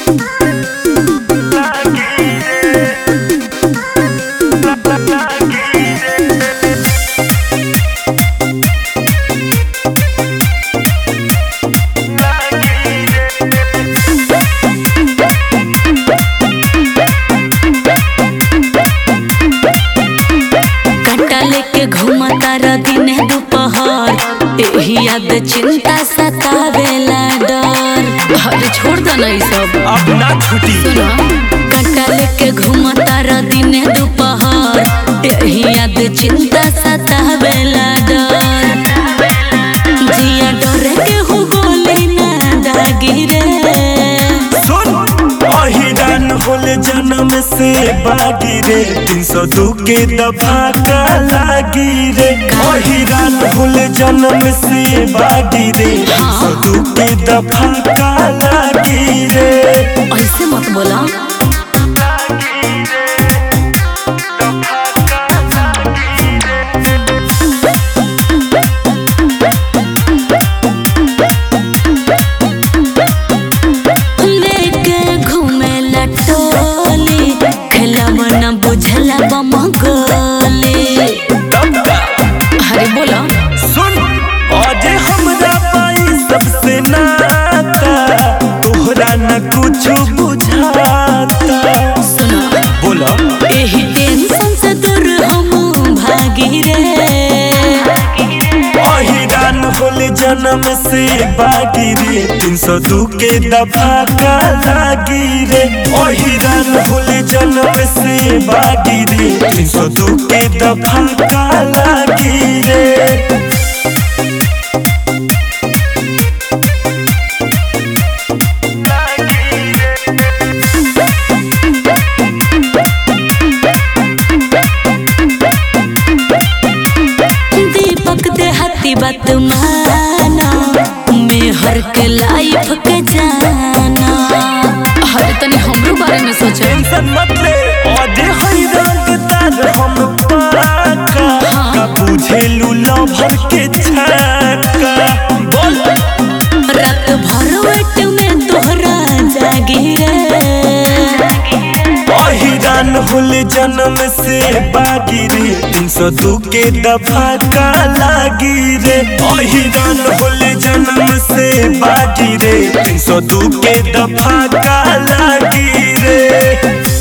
कट्टा लेके घूमता र दिन दोपहर एही याद चिंता सतावेला डर अरे छोड़ दो ना ई सब अब ना छुटी सुनो कट्टा लेके घूमता र दिन दोपहर एही याद चिंता सतावेला डर जिया डरे के हो गोली ना दागी रे सुन अहिरान होले जन्म से बागी रे तीन सौ दू के दफा का लागी रे अहिरान होले जन्म से बागी रे तीन सौ दू के दफा का लागी रे ऐसे मत बोला लेके घूमे लटोली खेलब न बुझला बम गोली अरे बोला सुन आज हमरा पाई सबसे नाता तोहरा न कुछ बुझाता सुनो बोला एही टेंशन से दूर हम भागी रे अहिरान होले जन्म से बागी रे तीन सौ दू के दफा का लागी रे अहिरान होले जन्म से बागी रे तीन सौ दू के दफा का लागी रे दीपक देहाती बात माना मेहर के लाइफ के जाना अरे तनी हमरो बारे में सोचो टेंशन मत ले अरे हैरान तार हम पाका का बुझेलू लभर के छाका बोल रात भर वेट में तोहरा जागी रे अहिरान होले जन्म से बागी रे तीन सौ दू के दफा का लागी रे अहिरान होले जन्म से बागी रे तीन सौ दू के दफा का लागी रे